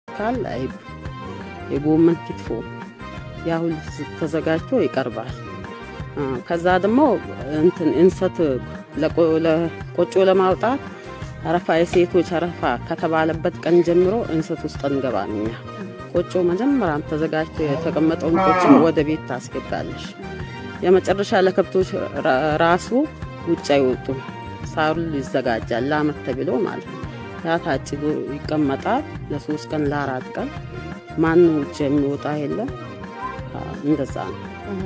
ካል አይብ፣ የጎመን ክትፎ ያ ሁሉ ተዘጋጅቶ ይቀርባል። ከዛ ደግሞ እንትን እንሰት ለቆጮ ለማውጣት አረፋ የሴቶች አረፋ ከተባለበት ቀን ጀምሮ እንሰት ውስጥ እንገባን እኛ ቆጮ መጀመሪያም ተዘጋጅቶ የተቀመጠውን ቆጮ ወደ ቤት ታስገባለሽ። የመጨረሻ ለከብቶች ራሱ ውጭ አይወጡም። ሳሩ ይዘጋጃል ለአመት ተብሎ ማለት ነው። ያ ታጭዶ ይቀመጣል ለሶስት ቀን ለአራት ቀን ማንም ውጭ የሚወጣ የለም። እንደዛ ነው።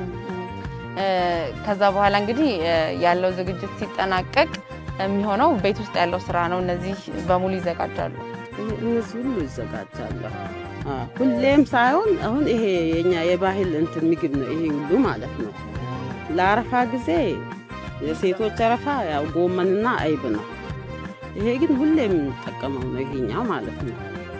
ከዛ በኋላ እንግዲህ ያለው ዝግጅት ሲጠናቀቅ የሚሆነው ቤት ውስጥ ያለው ስራ ነው። እነዚህ በሙሉ ይዘጋጃሉ። እነዚህ ሁሉ ይዘጋጃሉ። ሁሌም ሳይሆን አሁን ይሄ የኛ የባህል እንትን ምግብ ነው። ይሄ ሁሉ ማለት ነው። ለአረፋ ጊዜ የሴቶች አረፋ ያው ጎመንና አይብ ነው። ይሄ ግን ሁሌ የምንጠቀመው ነው። ይሄኛው ማለት ነው።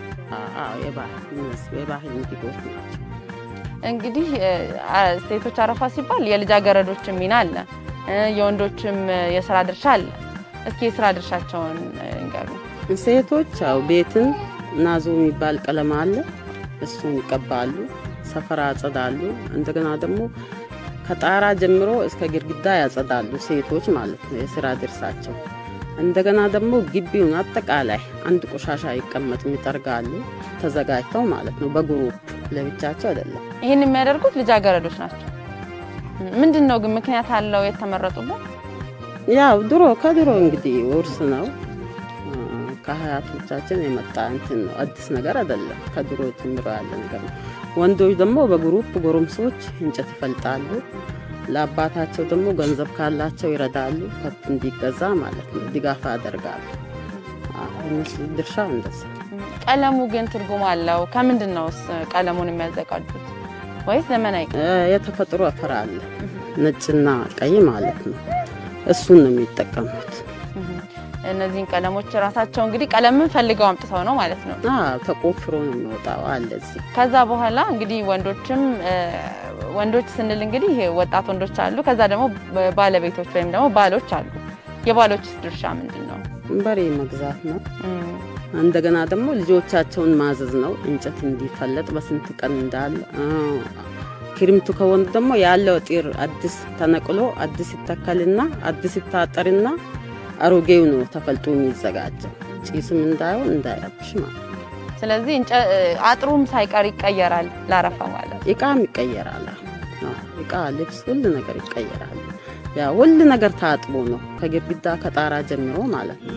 የባህል ምግቦች ናቸው። እንግዲህ ሴቶች አረፋ ሲባል የልጃገረዶችም ሚና አለ፣ የወንዶችም የስራ ድርሻ አለ። እስኪ የስራ ድርሻቸውን እንገሩ። ሴቶች ያው ቤትን ናዞ የሚባል ቀለም አለ፣ እሱን ይቀባሉ፣ ሰፈራ ያጸዳሉ። እንደገና ደግሞ ከጣራ ጀምሮ እስከ ግድግዳ ያጸዳሉ ሴቶች ማለት ነው የስራ ድርሳቸው። እንደገና ደግሞ ግቢውን አጠቃላይ አንድ ቆሻሻ አይቀመጥም ይጠርጋሉ፣ ተዘጋጅተው ማለት ነው በግሩፕ ለብቻቸው አይደለም። ይህን የሚያደርጉት ልጃገረዶች ናቸው። ምንድን ነው ግን ምክንያት አለው የተመረጡበት? ያው ድሮ ከድሮ እንግዲህ ውርስ ነው ከሀያቶቻችን የመጣ እንትን ነው። አዲስ ነገር አይደለም። ከድሮ ጀምሮ ያለ ነገር ነው። ወንዶች ደግሞ በግሩፕ ጎረምሶች እንጨት ይፈልጣሉ። ለአባታቸው ደግሞ ገንዘብ ካላቸው ይረዳሉ። ከብት እንዲገዛ ማለት ነው ድጋፍ ያደርጋሉ። እነሱ ድርሻ እንደዛ። ቀለሙ ግን ትርጉም አለው። ከምንድን ነውስ ቀለሙን የሚያዘጋጁት? ወይስ ዘመናዊ የተፈጥሮ አፈር አለ ነጭና ቀይ ማለት ነው። እሱን ነው የሚጠቀሙት። እነዚህን ቀለሞች ራሳቸው እንግዲህ ቀለምን ፈልገው አምጥተው ነው ማለት ነው። ተቆፍሮ ነው የሚወጣው አለ እዚህ። ከዛ በኋላ እንግዲህ ወንዶችም ወንዶች ስንል እንግዲህ ወጣት ወንዶች አሉ። ከዛ ደግሞ ባለቤቶች ወይም ደግሞ ባሎች አሉ። የባሎችስ ድርሻ ምንድን ነው? በሬ መግዛት ነው። እንደገና ደግሞ ልጆቻቸውን ማዘዝ ነው። እንጨት እንዲፈለጥ በስንት ቀን እንዳለ ክርምቱ ከወንድ ደግሞ ያለው ጢር አዲስ ተነቅሎ አዲስ ይተከልና አዲስ ይታጠርና አሮጌው ነው ተፈልጦ የሚዘጋጀው ጭስም እንዳይሆን እንዳይረብሽ ማለት ነው። ስለዚህ አጥሩም ሳይቀር ይቀየራል ለአረፋ ማለት እቃም ይቀየራል። እቃ፣ ልብስ፣ ሁሉ ነገር ይቀየራል። ያ ሁሉ ነገር ታጥቦ ነው ከግድግዳ ከጣራ ጀምሮ ማለት ነው።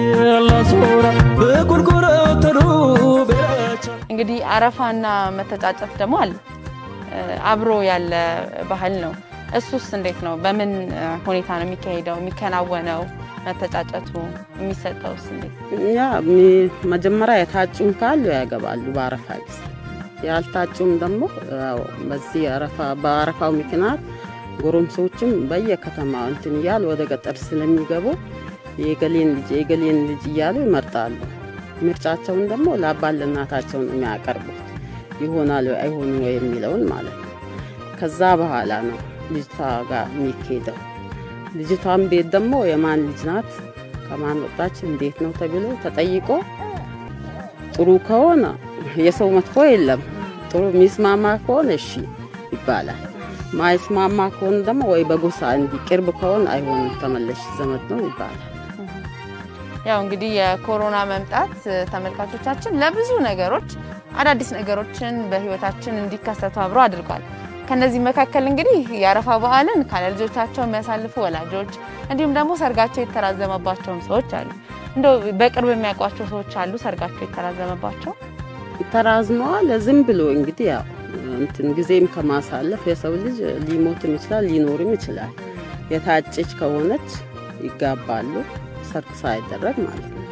እንግዲህ አረፋና መተጫጨት ደግሞ አለ አብሮ ያለ ባህል ነው። እሱስ እንዴት ነው? በምን ሁኔታ ነው የሚካሄደው የሚከናወነው? መተጫጨቱ የሚሰጠውስ እንዴት? ያ መጀመሪያ የታጩም ካሉ ያገባሉ በአረፋ ጊዜ፣ ያልታጩም ደግሞ በዚህ በአረፋው ምክንያት ጎረምሶችም በየከተማ እንትን እያሉ ወደ ገጠር ስለሚገቡ የገሌን ልጅ የገሌን ልጅ እያሉ ይመርጣሉ። ምርጫቸውን ደግሞ ለአባት ለእናታቸው ነው የሚያቀርቡት ይሆናል አይሆኑ የሚለውን ማለት ነው። ከዛ በኋላ ነው ልጅቷ ጋር የሚካሄደው። ልጅቷን ቤት ደግሞ የማን ልጅ ናት፣ ከማን ወጣች፣ እንዴት ነው ተብሎ ተጠይቆ ጥሩ ከሆነ የሰው መጥፎ የለም። ጥሩ የሚስማማ ከሆነ እሺ ይባላል። ማይስማማ ከሆነ ደግሞ ወይ በጎሳ እንዲህ ቅርብ ከሆነ አይሆንም፣ ተመለሽ ዘመድ ነው ይባላል። ያው እንግዲህ የኮሮና መምጣት ተመልካቾቻችን ለብዙ ነገሮች አዳዲስ ነገሮችን በህይወታችን እንዲከሰቱ አብሮ አድርጓል። ከነዚህ መካከል እንግዲህ የአረፋ በዓልን ካለ ልጆቻቸው የሚያሳልፉ ወላጆች እንዲሁም ደግሞ ሰርጋቸው የተራዘመባቸውም ሰዎች አሉ። እንደው በቅርብ የሚያውቋቸው ሰዎች አሉ ሰርጋቸው የተራዘመባቸው ተራዝመዋል። ዝም ብሎ እንግዲህ ያው እንትን ጊዜም ከማሳለፍ የሰው ልጅ ሊሞትም ይችላል ሊኖርም ይችላል። የታጨች ከሆነች ይጋባሉ፣ ሰርግ ሳይደረግ ማለት ነው።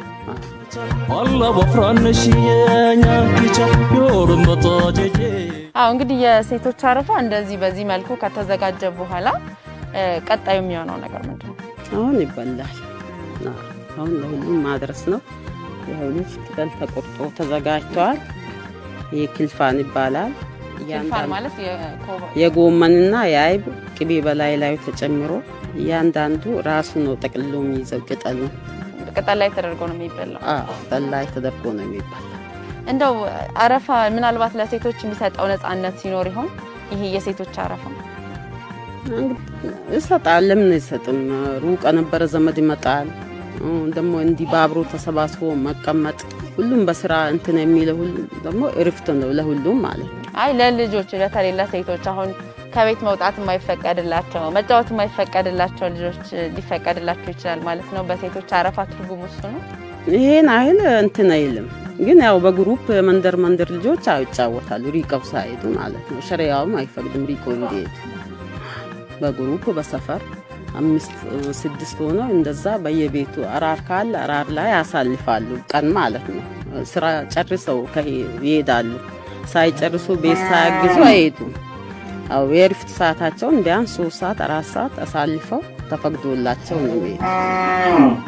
አዎ እንግዲህ የሴቶች አረፋ እንደዚህ በዚህ መልኩ ከተዘጋጀ በኋላ ቀጣዩ የሚሆነው ነገር ምንድን ነው? አሁን ይበላል። አሁን ለሁሉም ማድረስ ነው። የሁሉም ቅጠል ተቆርጦ ተዘጋጅተዋል። ይህ ክልፋን ይባላል። ክልፋን ማለት የጎመንና የአይብ ቅቤ በላይ ላዩ ተጨምሮ እያንዳንዱ ራሱ ነው ጠቅልሎ የሚይዘው ቅጠሉ ቅጠል ላይ ተደርጎ ነው የሚበላው። ቅጠል ላይ ተደርጎ ነው የሚበላው። እንደው አረፋ ምናልባት ለሴቶች የሚሰጠው ነፃነት ሲኖር ይሆን? ይሄ የሴቶች አረፋ ይሰጣል። ለምን አይሰጥም? ሩቅ ነበረ ዘመድ ይመጣል። ደግሞ እንዲህ በአብሮ ተሰባስቦ መቀመጥ ሁሉም በስራ እንትን የሚለው ሁሉ ደግሞ እርፍት ነው ለሁሉም ማለት ነው። አይ ለልጆች በተለይ ለሴቶች አሁን ከቤት መውጣት የማይፈቀድላቸው መጫወት የማይፈቀድላቸው ልጆች ሊፈቀድላቸው ይችላል ማለት ነው። በሴቶች አረፋ ትርጉም እሱ ነው። ይሄን አይል እንትን አይልም፣ ግን ያው በግሩፕ መንደር መንደር ልጆች አዎ ይጫወታሉ፣ ሪቀው ሳይሄዱ ማለት ነው። ሸሪያውም አይፈቅድም ሪቆ እንዲሄዱ። በግሩፕ በሰፈር አምስት ስድስት ሆነው እንደዛ በየቤቱ አራር ካለ አራር ላይ ያሳልፋሉ ቀን ማለት ነው። ስራ ጨርሰው ይሄዳሉ። ሳይጨርሱ ቤት ሳያግዙ አይሄዱም። አዎ የእረፍት ሰዓታቸውን ቢያንስ ሶስት ሰዓት አራት ሰዓት አሳልፈው ተፈቅዶላቸው ነው የሚሄዱ።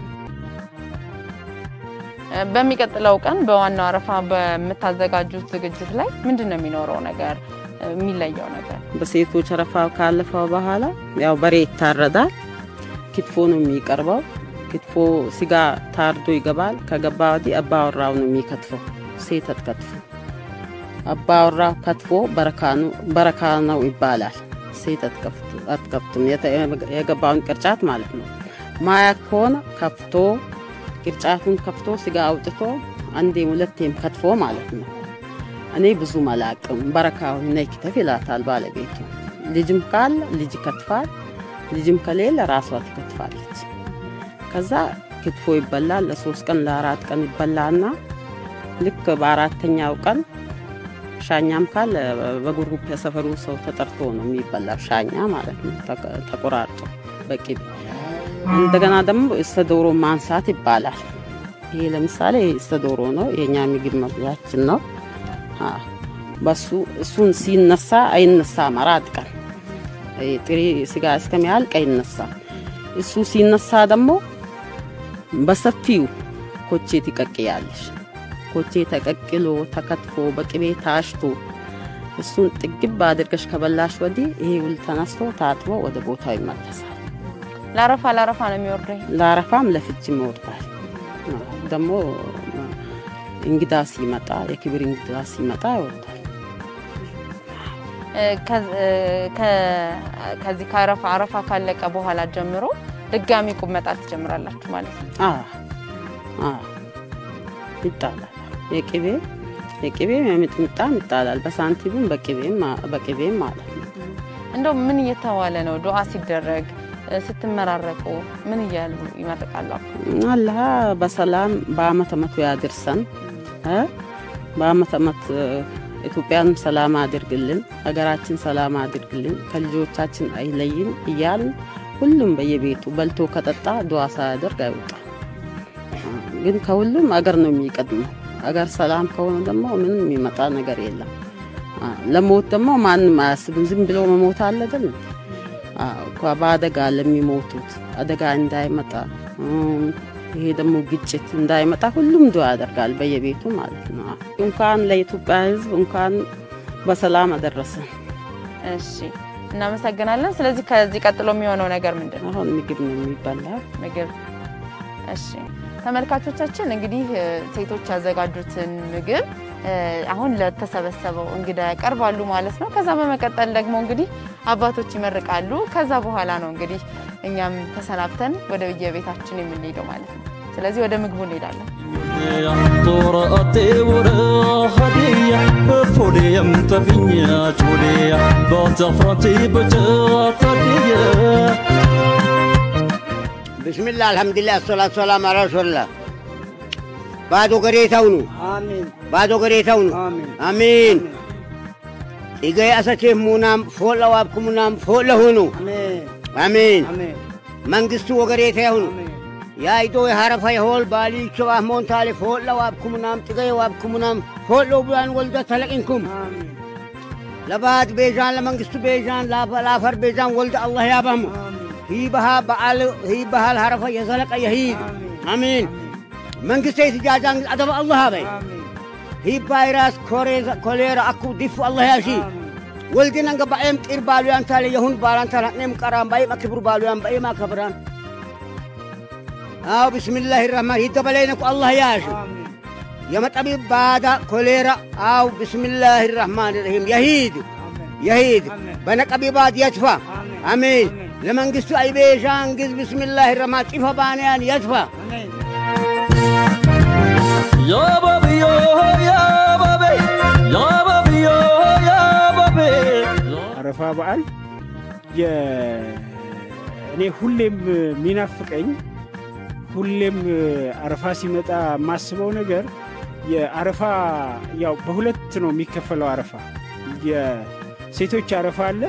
በሚቀጥለው ቀን በዋናው አረፋ በምታዘጋጁት ዝግጅት ላይ ምንድን ነው የሚኖረው ነገር የሚለየው ነገር? በሴቶች አረፋ ካለፈው በኋላ ያው በሬ ይታረዳል። ክትፎ ነው የሚቀርበው። ክትፎ ስጋ ታርዶ ይገባል። ከገባ ወዲህ አባወራው ነው የሚከትፈው፣ ሴት አትከትፍም። አባወራው ከትፎ በረካ ነው ይባላል። ሴት አትከፍትም፣ የገባውን ቅርጫት ማለት ነው። ማያ ከሆነ ከፍቶ ቅርጫቱን ከፍቶ ስጋ አውጥቶ አንዴም ሁለቴም ከትፎ ማለት ነው። እኔ ብዙ መላቅም በረካውን ነይ ክተፍ ይላታል ባለቤቱ። ልጅም ካለ ልጅ ይከትፋል፣ ልጅም ከሌለ ራሷ ትከትፋለች። ከዛ ክትፎ ይበላል። ለሶስት ቀን ለአራት ቀን ይበላና ልክ በአራተኛው ቀን ሻኛም ካለ በጉሩፕ የሰፈሩ ሰው ተጠርቶ ነው የሚበላው። ሻኛ ማለት ነው ተቆራርጦ በቂቤ እንደገና ደግሞ እስተ ዶሮ ማንሳት ይባላል። ይሄ ለምሳሌ እስተ ዶሮ ነው፣ የኛ ምግብ መብያችን ነው። በሱ እሱን ሲነሳ አይነሳም። አራት ቀን ጥሬ ስጋ እስከሚያልቅ አይነሳም። እሱ ሲነሳ ደግሞ በሰፊው ኮቼ ትቀቅያለሽ። ኮቼ ተቀቅሎ ተከትፎ በቅቤ ታሽቶ እሱን ጥግብ አድርገሽ ከበላሽ ወዲህ ይሄ ሁሉ ተነስቶ ታጥቦ ወደ ቦታው ይመለሳል። ለአረፋ ለአረፋ ነው የሚወርደው። ለአረፋም ለፍችም ይወርዳል። ደግሞ እንግዳ ሲመጣ የክብር እንግዳ ሲመጣ ይወርዳል። ከዚህ ከአረፋ አረፋ ካለቀ በኋላ ጀምሮ ድጋሚ ቁብ መጣል ትጀምራላችሁ ማለት ነው? ይጣላል። የቅቤ የቅቤም የምጥምጣም ይጣላል። በሳንቲሙም በቅቤም ማለት ነው። እንደው ምን እየተባለ ነው? ዱዓ ሲደረግ ስትመራረቁ ምን እያሉ ይመርቃሉ? አላህ በሰላም በአመት አመቱ ያድርሰን። በአመት አመት ኢትዮጵያንም ሰላም አድርግልን፣ ሀገራችን ሰላም አድርግልን፣ ከልጆቻችን አይለይን እያልን ሁሉም በየቤቱ በልቶ ከጠጣ ዱዓ ሳያደርግ አይወጣም። ግን ከሁሉም አገር ነው የሚቀድመው። አገር ሰላም ከሆነ ደግሞ ምንም የሚመጣ ነገር የለም። ለሞት ደግሞ ማንም አያስብም። ዝም ብሎ መሞት አለ አይደል? በአደጋ ለሚሞቱት አደጋ እንዳይመጣ ይሄ ደግሞ ግጭት እንዳይመጣ ሁሉም ዱዓ ያደርጋል በየቤቱ ማለት ነው። እንኳን ለኢትዮጵያ ሕዝብ እንኳን በሰላም አደረሰን። እሺ፣ እናመሰግናለን። ስለዚህ ከዚህ ቀጥሎ የሚሆነው ነገር ምንድን ነው? አሁን ምግብ ነው የሚበላ ምግብ። እሺ ተመልካቾቻችን እንግዲህ ሴቶች ያዘጋጁትን ምግብ አሁን ለተሰበሰበው እንግዳ ያቀርባሉ ማለት ነው። ከዛ በመቀጠል ደግሞ እንግዲህ አባቶች ይመርቃሉ። ከዛ በኋላ ነው እንግዲህ እኛም ተሰናብተን ወደ የቤታችን የምንሄደው ማለት ነው። ስለዚህ ወደ ምግቡ እንሄዳለን። ብስሚላህ አልሐምዱሊላህ አሰላቱ ሰላም አላ ረሱልላህ ባዶ ገሬታው ነው ባዶ ገሬታው ነው አሚን ኢገይ አሰቼፍ ሙናም ፎለ ዋብኩ ሙናም ፎለ ሁኑ አሚን መንግስቱ ወገሬታ ይሁኑ ያይዶ የሐረፋ የሆል ባሊቾ አህሞንታሌ ፎለ ዋብኩ ሙናም ጥገይ ዋብኩ ሙናም ፎሎ ቡላን ወልደ ተለቅንኩም ለባድ ቤዛን ለመንግስቱ ቤዛን ለአፈር ቤዛን ወልደ አላህ ያባሙ ሂበሃ በዓል ሂበሃል ሐረፋ የዘለቀ የሂድ አሚን መንግስተ የትጃጃን አደበ አላህ በይ ሂባይራስ ኮሌራ አኩ ዲፉ አላህ ያሺ ወልድን አንገ ባኤም ጢር ባሉያን ታለ የሁን ባላን ታለ ኔም ቀራን ባኤም አክብሩ ባሉያን ባኤም አከብራን አው ቢስሚላህ ረህማን ሂደ በለይነኩ አላህ ያሺ የመጠቢብ ባዳ ኮሌራ አው ብስሚላህ ራህማን ራሂም የሂድ የሂድ በነቀቢባት የትፋ አሜን ለመንግስቱ አይቤሻንግዝ ብስሚላህ ረማ ጢፈ ባንያን የትፋ ያባብዮ ያባቤ ያባብዮ ያባቤ አረፋ በዓል እኔ ሁሌም የሚናፍቀኝ ሁሌም አረፋ ሲመጣ የማስበው ነገር የአረፋ ያው በሁለት ነው የሚከፈለው። አረፋ የሴቶች አረፋ አለ፣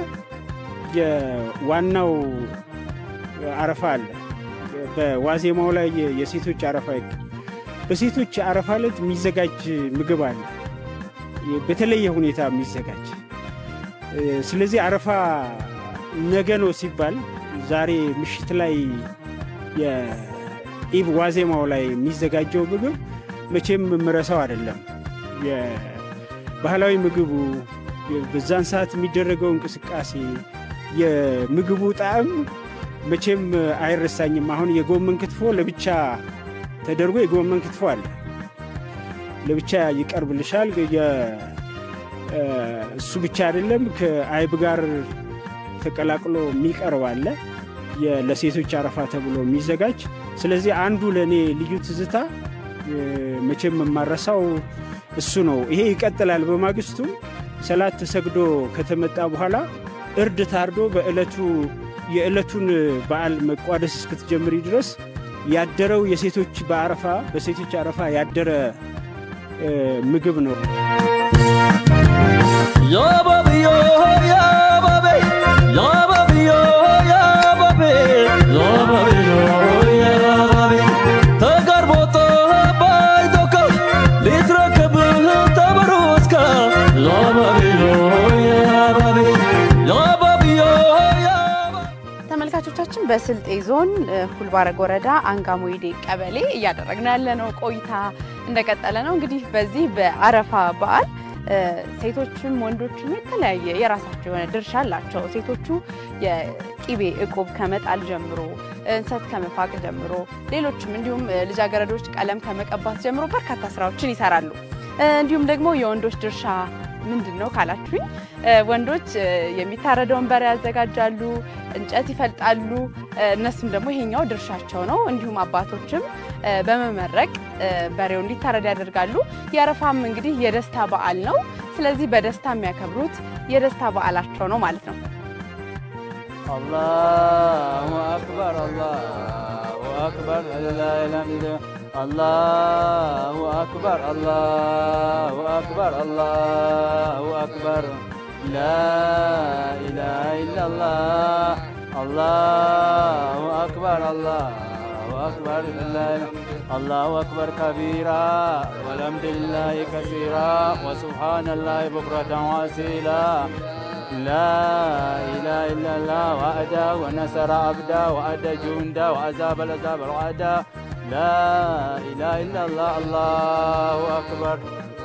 የዋናው አረፋ አለ። በዋዜማው ላይ የሴቶች አረፋ ይክ በሴቶች አረፋ ዕለት የሚዘጋጅ ምግብ አለ፣ በተለየ ሁኔታ የሚዘጋጅ ስለዚህ አረፋ ነገ ነው ሲባል ዛሬ ምሽት ላይ የኢብ ዋዜማው ላይ የሚዘጋጀው ምግብ መቼም የምረሳው አይደለም። የባህላዊ ምግቡ በዛን ሰዓት የሚደረገው እንቅስቃሴ፣ የምግቡ ጣዕም መቼም አይረሳኝም። አሁን የጎመን ክትፎ ለብቻ ተደርጎ የጎመን ክትፎ አለ፣ ለብቻ ይቀርብልሻል። እሱ ብቻ አይደለም፣ ከአይብ ጋር ተቀላቅሎ የሚቀርብ አለ ለሴቶች አረፋ ተብሎ የሚዘጋጅ። ስለዚህ አንዱ ለእኔ ልዩ ትዝታ መቼም የማረሳው እሱ ነው። ይሄ ይቀጥላል። በማግስቱ ሰላት ተሰግዶ ከተመጣ በኋላ እርድ ታርዶ በዕለቱ የዕለቱን በዓል መቋደስ እስክትጀምሪ ድረስ ያደረው የሴቶች በአረፋ በሴቶች አረፋ ያደረ ምግብ ነው። ያባብዮ ያባቤ ያባብዮ ያባቤ ያባብዮ ያባቤ ተጋርቦቶ ባይዶካ ሊትረከብህ ተበሮስካ ያባብዮ ያባቤ ያባብዮ ያባ ተመልካቾቻችን በስልጤ ዞን ሁልባረግ ወረዳ አንጋሞይዴ ቀበሌ እያደረግን ያለነው ቆይታ እንደቀጠለ ነው። እንግዲህ በዚህ በአረፋ በዓል ሴቶችም ወንዶችም የተለያየ የራሳቸው የሆነ ድርሻ አላቸው። ሴቶቹ የቂቤ እቁብ ከመጣል ጀምሮ እንሰት ከመፋቅ ጀምሮ ሌሎችም እንዲሁም ልጃገረዶች ቀለም ከመቀባት ጀምሮ በርካታ ስራዎችን ይሰራሉ። እንዲሁም ደግሞ የወንዶች ድርሻ ምንድን ነው ካላችሁኝ፣ ወንዶች የሚታረደውን በሬ ያዘጋጃሉ፣ እንጨት ይፈልጣሉ። እነሱም ደግሞ ይሄኛው ድርሻቸው ነው። እንዲሁም አባቶችም በመመረቅ በሬው እንዲታረድ ያደርጋሉ። የአረፋም እንግዲህ የደስታ በዓል ነው። ስለዚህ በደስታ የሚያከብሩት የደስታ በዓላቸው ነው ማለት ነው። አላሁ አክበር አላሁ አክበር ላላምድ አላሁ አክበር አላሁ አክበር አላሁ አክበር ላኢላሃ ኢላላህ አላሁ አክበር አላሁ አክበር አላሁ አክበር ከቢራ ወልሐምዱሊላሂ ከሲራ ወሱብሃነላሂ ቡክረተን ወአሲላ لا إله إلا الله وأدى ونصر عبدا وأدى جندا وعذاب العذاب الوعدا لا إله إلا الله الله أكبر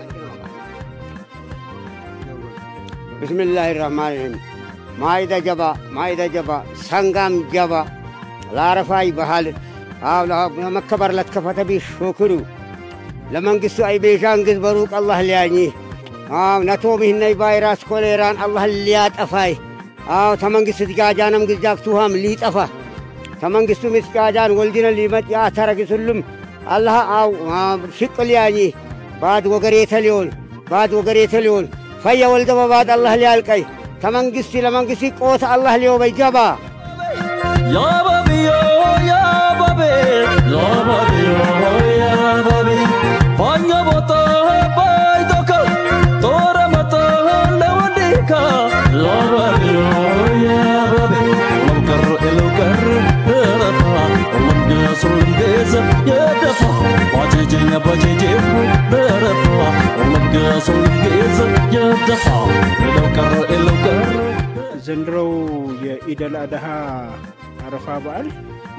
بسم الله الرحمن الرحيم ማይዳ ጀባ ማይዳ ጀባ ሰንጋም ጀባ ላረፋይ ባህል አው ለመከበር ለትከፈተ ቢ ሾክሩ ለመንግስቱ አይ ቤሻንግዝ በሩቅ አላህ ሊያኝ አው ነቶም ይህነይ ቫይራስ ኮሌራን አላህ ሊያጠፋይ አው ተመንግስት ትጋጃነም ግዛፍቱሃም ሊጠፋ ተመንግስቱ ምስጋጃን ወልዲነ ሊመጥ ያተረግሱልም አላህ አው ሽቅ ሊያኝ ባድ ወገሬተ ሊሆን ባድ ወገሬተ ሊሆን ፈየ ወልደ በባድ አላህ ሊያልቀይ ተመንግስቲ ለመንግስቲ ቆት አላህ ሊዮበይ ጀባ يا بابي يا بابي يا بابي يا بابي فانيا بوتا بايدوكا تورا متا لوديكا يا بابي يا بابي لو كر لو كر رفا ومن يسر الجيز يدفع واجيجي باجيجي رفا ومن يسر الجيز يدفع لو كر لو كر ዘንድሮው የኢደል አድሃ አረፋ በዓል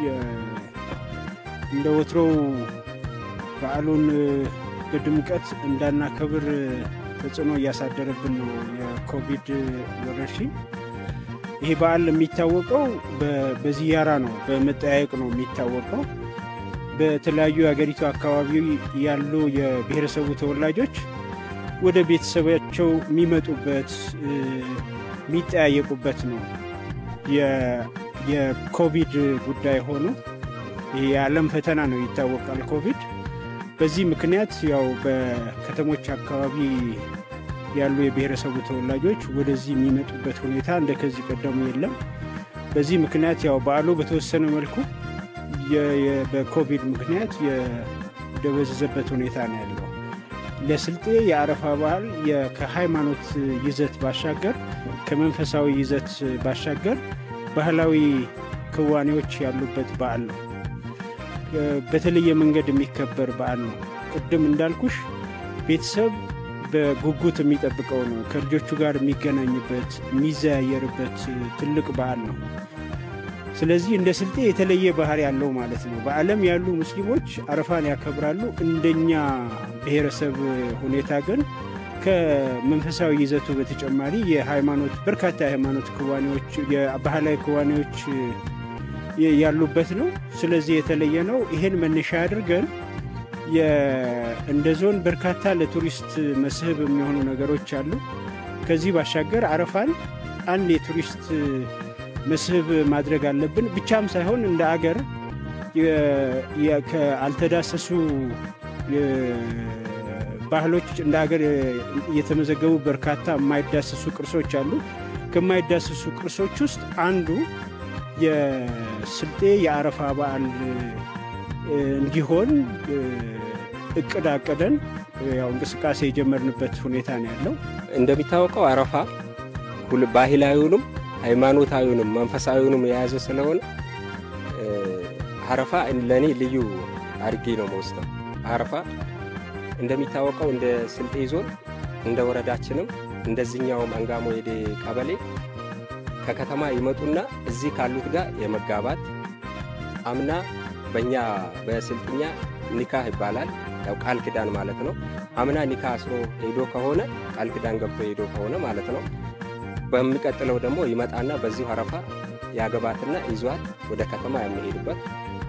እንደ ወትሮው በዓሉን በድምቀት እንዳናከብር ተጽዕኖ እያሳደረብን ነው የኮቪድ ወረርሽኝ። ይህ በዓል የሚታወቀው በዚያራ ነው፣ በመጠያየቅ ነው የሚታወቀው። በተለያዩ የሀገሪቱ አካባቢ ያሉ የብሔረሰቡ ተወላጆች ወደ ቤተሰባቸው የሚመጡበት የሚጠያየቁበት ነው። የኮቪድ ጉዳይ ሆኖ ይህ የዓለም ፈተና ነው ይታወቃል። ኮቪድ በዚህ ምክንያት ያው በከተሞች አካባቢ ያሉ የብሔረሰቡ ተወላጆች ወደዚህ የሚመጡበት ሁኔታ እንደ ከዚህ ቀደሙ የለም። በዚህ ምክንያት ያው በዓሉ በተወሰነ መልኩ በኮቪድ ምክንያት የደበዘዘበት ሁኔታ ነው ያለው። ለስልጤ የአረፋ በዓል ከሃይማኖት ይዘት ባሻገር ከመንፈሳዊ ይዘት ባሻገር ባህላዊ ክዋኔዎች ያሉበት በዓል ነው። በተለየ መንገድ የሚከበር በዓል ነው። ቅድም እንዳልኩሽ ቤተሰብ በጉጉት የሚጠብቀው ነው። ከልጆቹ ጋር የሚገናኝበት የሚዘያየርበት ትልቅ በዓል ነው። ስለዚህ እንደ ስልጤ የተለየ ባህሪ ያለው ማለት ነው። በዓለም ያሉ ሙስሊሞች አረፋን ያከብራሉ። እንደኛ ብሔረሰብ ሁኔታ ግን ከመንፈሳዊ ይዘቱ በተጨማሪ የሃይማኖት በርካታ የሃይማኖት ክዋኔዎች፣ የባህላዊ ክዋኔዎች ያሉበት ነው። ስለዚህ የተለየ ነው። ይሄን መነሻ አድርገን እንደ ዞን በርካታ ለቱሪስት መስህብ የሚሆኑ ነገሮች አሉ። ከዚህ ባሻገር አረፋን አንድ የቱሪስት መስህብ ማድረግ አለብን ብቻም ሳይሆን እንደ አገር አልተዳሰሱ ባህሎች እንደ ሀገር የተመዘገቡ በርካታ የማይዳሰሱ ቅርሶች አሉ። ከማይዳሰሱ ቅርሶች ውስጥ አንዱ የስልጤ የአረፋ በዓል እንዲሆን እቅድ አቅደን ያው እንቅስቃሴ የጀመርንበት ሁኔታ ነው ያለው። እንደሚታወቀው አረፋ ባህላዊውንም ሃይማኖታዊውንም መንፈሳዊውንም የያዘ ስለሆነ አረፋ ለእኔ ልዩ አድርጌ ነው መወስደው። አረፋ እንደሚታወቀው እንደ ስልጤ ዞን እንደ ወረዳችንም እንደዚህኛውም አንጋሞ የዴ ቀበሌ ከከተማ ይመጡና እዚህ ካሉት ጋር የመጋባት አምና በእኛ በስልጥኛ ኒካህ ይባላል። ያው ቃል ኪዳን ማለት ነው። አምና ኒካ አስሮ ሄዶ ከሆነ ቃል ኪዳን ገብቶ ሄዶ ከሆነ ማለት ነው። በሚቀጥለው ደግሞ ይመጣና በዚሁ አረፋ ያገባትና ይዟት ወደ ከተማ የሚሄድበት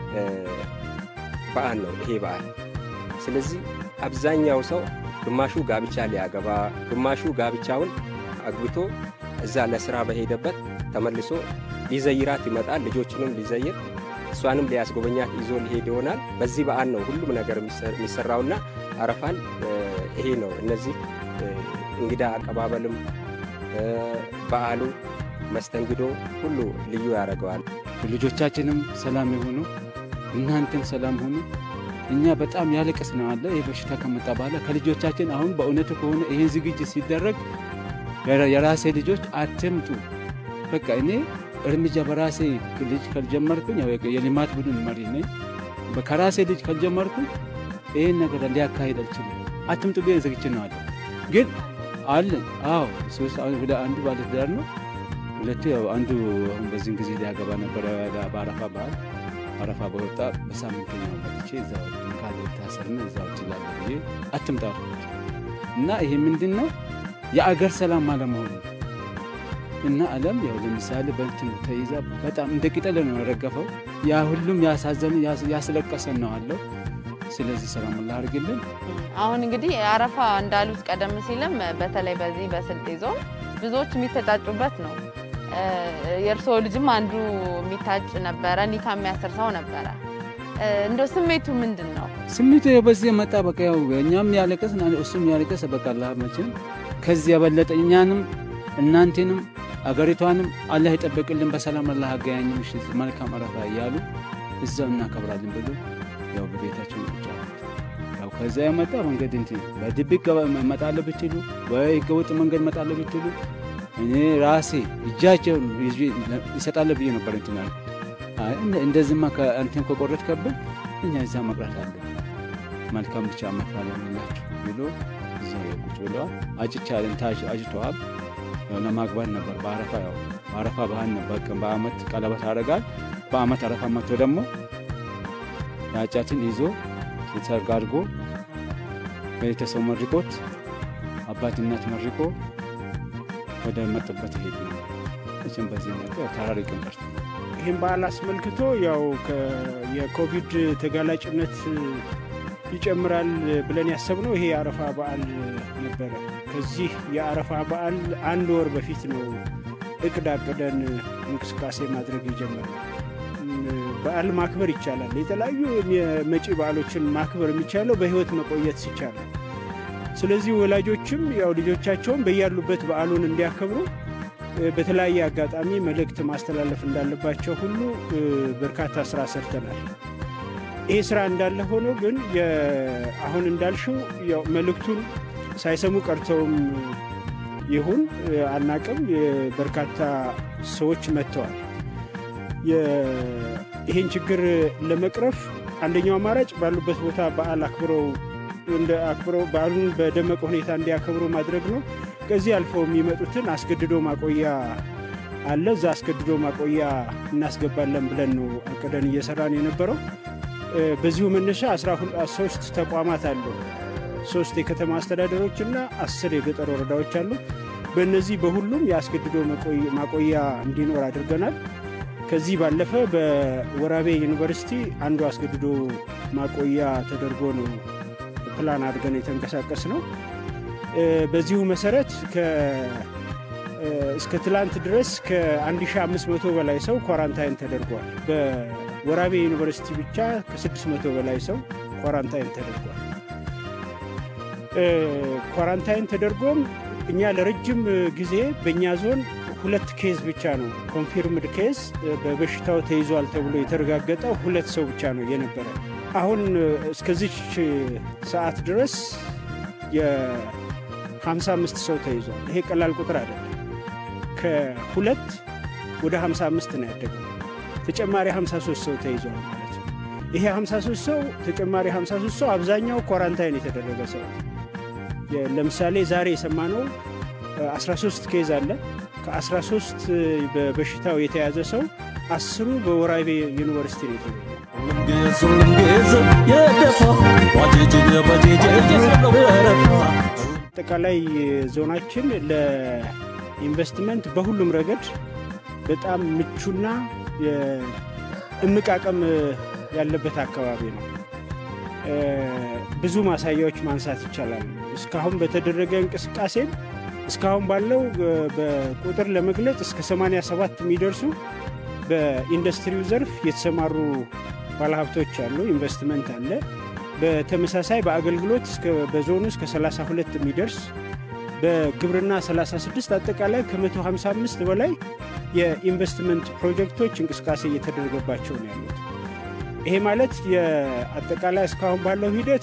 በዓል ነው ይሄ በዓል። ስለዚህ አብዛኛው ሰው ግማሹ ጋብቻ ሊያገባ፣ ግማሹ ጋብቻውን አግብቶ እዛ ለስራ በሄደበት ተመልሶ ሊዘይራት ይመጣል። ልጆችንም ሊዘይር እሷንም ሊያስጎበኛት ይዞ ሊሄድ ይሆናል። በዚህ በዓል ነው ሁሉም ነገር የሚሰራውና አረፋን ይሄ ነው። እነዚህ እንግዳ አቀባበልም በዓሉ መስተንግዶ ሁሉ ልዩ ያደርገዋል። ልጆቻችንም ሰላም የሆኑ እናንተም ሰላም ሆኑ። እኛ በጣም ያለቀስ ነው አለ ይህ በሽታ ከመጣ በኋላ ከልጆቻችን አሁን በእውነቱ ከሆነ ይህን ዝግጅት ሲደረግ የራሴ ልጆች አትምጡ በቃ እኔ እርምጃ በራሴ ልጅ ካልጀመርኩኝ የልማት ቡድን መሪ ነኝ። ከራሴ ልጅ ካልጀመርኩኝ ይህን ነገር ሊያካሄድ አልችልም። አትምጡ ብዬ ዝግጅት ነው አለ ግን አለ አዎ ሶስት ወደ አንዱ ባለትዳር ነው። ሁለቱ አንዱ አሁን በዚህን ጊዜ ሊያገባ ነበረ በአረፋ በዓል አረፋ በወጣ በሳምንተኛው መጥቼ እዛ ካለ ታሰርና እዛ ችላለ ብዬ አትምጣ እና ይሄ ምንድን ነው የአገር ሰላም አለመሆኑ እና ዓለም ያው ለምሳሌ በእንትን ተይዛ በጣም እንደ ቅጠል ነው የረገፈው። ያ ሁሉም ያሳዘን ያስለቀሰን ነው አለው። ስለዚህ ሰላም ላ አድርግልን። አሁን እንግዲህ አረፋ እንዳሉት ቀደም ሲልም በተለይ በዚህ በስልጤ ዞን ብዙዎች የሚተጫጩበት ነው። የእርስዎ ልጅም አንዱ የሚታጭ ነበረ፣ ኒካ የሚያስር ሰው ነበረ። እንደ ስሜቱ ምንድን ነው? ስሜቱ በዚህ መጣ። በቃ ያው እኛም ያለቀስ እሱም ያለቀስ። በቃ አላህ መቼም ከዚህ የበለጠ እኛንም እናንቴንም አገሪቷንም አላህ ይጠበቅልን፣ በሰላም አላህ አገያኝ፣ ምሽት መልካም አረፋ እያሉ እዛው እናከብራለን ብሎ ያው በቤታቸው ብቻ ያው ከዛ የመጣ መንገድ እንትን በድብቅ እመጣለሁ ብትሉ ወይ ህገወጥ መንገድ እመጣለሁ ብትሉ እኔ ራሴ እጃቸውን ይሰጣለሁ ብዬ ነበር እንትን ያልኩት። እንደዚህማ እንትን ከቆረጥ ከብል እኛ እዛ መቅረት አለ መልካም ብቻ መክራለ ላችሁ ብሎ እዛ ቁጭ ብለዋል። አጭቻለን ታች አጭተዋል። ለማግባት ነበር በአረፋ ያው በአረፋ ባህል ነበር። በአመት ቀለበት አደርጋል። በአመት አረፋ መጥቶ ደግሞ ያጫትን ይዞ ሰርግ አድርጎ ቤተሰብ መርቆት አባት እናት መርቆ ወደ መጡበት ይሄድ ነው። እችም በዚህ መጣ ተራሪቅን ቀርቶ ይህን በዓል አስመልክቶ ያው የኮቪድ ተጋላጭነት ይጨምራል ብለን ያሰብነው ይሄ የአረፋ በዓል ነበረ። ከዚህ የአረፋ በዓል አንድ ወር በፊት ነው እቅድ አቅደን እንቅስቃሴ ማድረግ የጀመርነው። በዓል ማክበር ይቻላል። የተለያዩ የመጪ በዓሎችን ማክበር የሚቻለው በህይወት መቆየት ሲቻል ነው። ስለዚህ ወላጆችም ያው ልጆቻቸውን በያሉበት በዓሉን እንዲያከብሩ በተለያየ አጋጣሚ መልእክት ማስተላለፍ እንዳለባቸው ሁሉ በርካታ ስራ ሰርተናል። ይሄ ስራ እንዳለ ሆኖ ግን አሁን እንዳልሽው ያው መልእክቱን ሳይሰሙ ቀርተውም ይሁን አናቅም፣ በርካታ ሰዎች መጥተዋል። ይህን ችግር ለመቅረፍ አንደኛው አማራጭ ባሉበት ቦታ በዓል አክብረው እንደ አክብረው በዓሉን በደመቀ ሁኔታ እንዲያከብሩ ማድረግ ነው። ከዚህ አልፈው የሚመጡትን አስገድዶ ማቆያ አለ። እዛ አስገድዶ ማቆያ እናስገባለን ብለን ነው አቅደን እየሰራን የነበረው። በዚሁ መነሻ ሶስት ተቋማት አሉ። ሶስት የከተማ አስተዳደሮች እና አስር የገጠር ወረዳዎች አሉ። በእነዚህ በሁሉም የአስገድዶ ማቆያ እንዲኖር አድርገናል። ከዚህ ባለፈ በወራቤ ዩኒቨርሲቲ አንዱ አስገድዶ ማቆያ ተደርጎ ነው ፕላን አድርገን የተንቀሳቀስ ነው። በዚሁ መሰረት እስከ ትላንት ድረስ ከ1500 በላይ ሰው ኳራንታይን ተደርጓል። በወራቤ ዩኒቨርሲቲ ብቻ ከ600 በላይ ሰው ኳራንታይን ተደርጓል። ኳራንታይን ተደርጎም እኛ ለረጅም ጊዜ በእኛ ዞን ሁለት ኬዝ ብቻ ነው ኮንፊርምድ ኬዝ በበሽታው ተይዟል ተብሎ የተረጋገጠው ሁለት ሰው ብቻ ነው የነበረ። አሁን እስከዚች ሰዓት ድረስ የ55 ሰው ተይዟል። ይሄ ቀላል ቁጥር አይደለም። ከሁለት ወደ 55 ነው ያደገው። ተጨማሪ 53 ሰው ተይዟል ማለት ነው። ይሄ 53 ሰው ተጨማሪ 53 ሰው አብዛኛው ኳራንታይን የተደረገ ሰው ለምሳሌ ዛሬ የሰማነው 13 ኬዝ አለ። ከ13 በበሽታው የተያዘ ሰው አስሩ በወራቤ ዩኒቨርሲቲ ነው የተገኘው። አጠቃላይ ዞናችን ለኢንቨስትመንት በሁሉም ረገድ በጣም ምቹና እምቅ አቅም ያለበት አካባቢ ነው። ብዙ ማሳያዎች ማንሳት ይቻላል። እስካሁን በተደረገ እንቅስቃሴም እስካሁን ባለው በቁጥር ለመግለጽ እስከ 87 የሚደርሱ በኢንዱስትሪው ዘርፍ የተሰማሩ ባለሀብቶች አሉ። ኢንቨስትመንት አለ። በተመሳሳይ በአገልግሎት በዞኑ እስከ 32 የሚደርስ በግብርና 36 አጠቃላይ ከ155 በላይ የኢንቨስትመንት ፕሮጀክቶች እንቅስቃሴ እየተደረገባቸው ነው ያሉት። ይሄ ማለት የአጠቃላይ እስካሁን ባለው ሂደት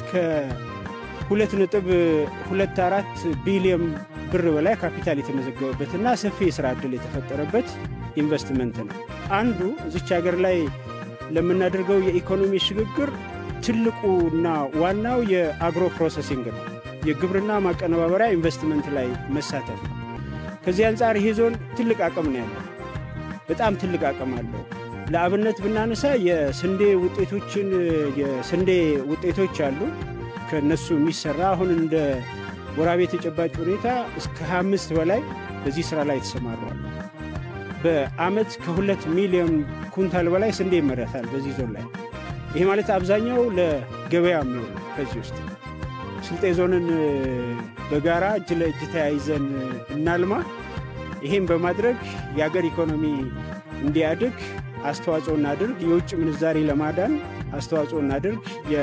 ከ2.24 ቢሊዮን ብር በላይ ካፒታል የተመዘገበበትና ሰፊ የስራ ዕድል የተፈጠረበት ኢንቨስትመንት ነው። አንዱ እዚች ሀገር ላይ ለምናደርገው የኢኮኖሚ ሽግግር ትልቁና ዋናው የአግሮ ፕሮሰሲንግ ነው። የግብርና ማቀነባበሪያ ኢንቨስትመንት ላይ መሳተፍ ነው። ከዚህ አንጻር ይሄ ዞን ትልቅ አቅም ነው ያለው። በጣም ትልቅ አቅም አለው። ለአብነት ብናነሳ የስንዴ ውጤቶችን የስንዴ ውጤቶች አሉ ከነሱ የሚሰራ አሁን እንደ ወራቤ ተጨባጭ ሁኔታ እስከ 25 በላይ በዚህ ስራ ላይ ተሰማሯል። በአመት ከሁለት ሚሊዮን ኩንታል በላይ ስንዴ ይመረታል በዚህ ዞን ላይ። ይሄ ማለት አብዛኛው ለገበያ የሚሆኑ ከዚህ ውስጥ ስልጤ ዞንን በጋራ እጅ ለእጅ ተያይዘን እናልማ። ይህም በማድረግ የአገር ኢኮኖሚ እንዲያድግ አስተዋጽኦ እናድርግ። የውጭ ምንዛሪ ለማዳን አስተዋጽኦ እናድርግ።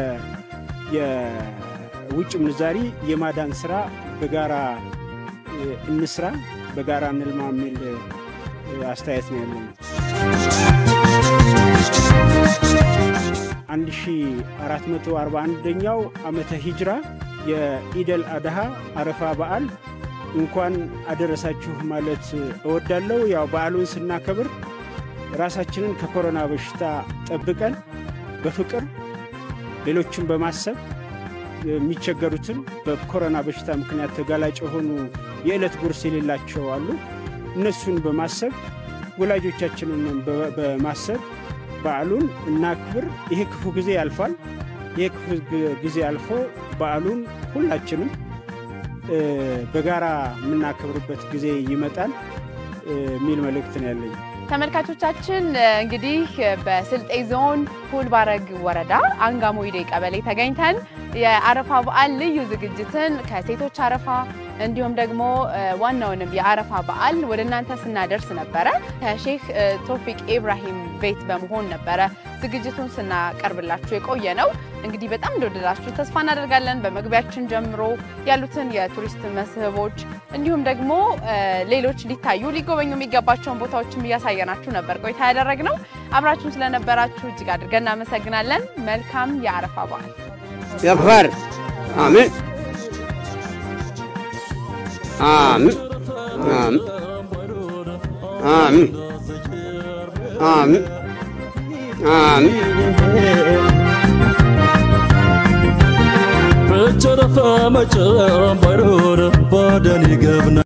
የውጭ ምንዛሪ የማዳን ስራ በጋራ እንስራ፣ በጋራ እንልማ የሚል አስተያየት ነው ያለኝ። 1441ኛው ዓመተ ሂጅራ የኢደል አድሃ አረፋ በዓል እንኳን አደረሳችሁ ማለት እወዳለሁ። ያው በዓሉን ስናከብር ራሳችንን ከኮሮና በሽታ ጠብቀን በፍቅር ሌሎችን በማሰብ የሚቸገሩትን በኮሮና በሽታ ምክንያት ተጋላጭ የሆኑ የዕለት ጉርስ የሌላቸው አሉ። እነሱን በማሰብ ወላጆቻችንን በማሰብ በዓሉን እናክብር። ይሄ ክፉ ጊዜ ያልፋል። ይሄ ክፉ ጊዜ አልፎ በዓሉን ሁላችንም በጋራ የምናከብርበት ጊዜ ይመጣል የሚል መልእክት ነው ያለኝ። ተመልካቾቻችን እ፣ እንግዲህ በስልጤ ዞን ሁልባረግ ወረዳ አንጋሞይዴ ቀበሌ ተገኝተን የአረፋ በዓል ልዩ ዝግጅትን ከሴቶች አረፋ እንዲሁም ደግሞ እ፣ ዋናውንም የአረፋ በዓል ወደ እናንተ ስናደርስ ነበረ። ከሼክ እ፣ ቶፊቅ ኢብራሂም ቤት በመሆን ነበረ ዝግጅቱን ስናቀርብላችሁ የቆየ ነው። እንግዲህ በጣም እንደወደዳችሁ ተስፋ እናደርጋለን። በመግቢያችን ጀምሮ ያሉትን የቱሪስት መስህቦች እንዲሁም ደግሞ እ፣ ሌሎች ሊታዩ ሊጎበኙ የሚገባቸውን ቦታዎችም እያሳየናችሁ ነበር ቆይታ ያደረግነው። አብራችሁን ስለነበራችሁ እጅግ አድርገን እናመሰግናለን። መልካም የአረፋ በዓል። يكفر آمين آمين آمين آمين آمين آمين Fechaa lafa macaan baroora baadanii gabna.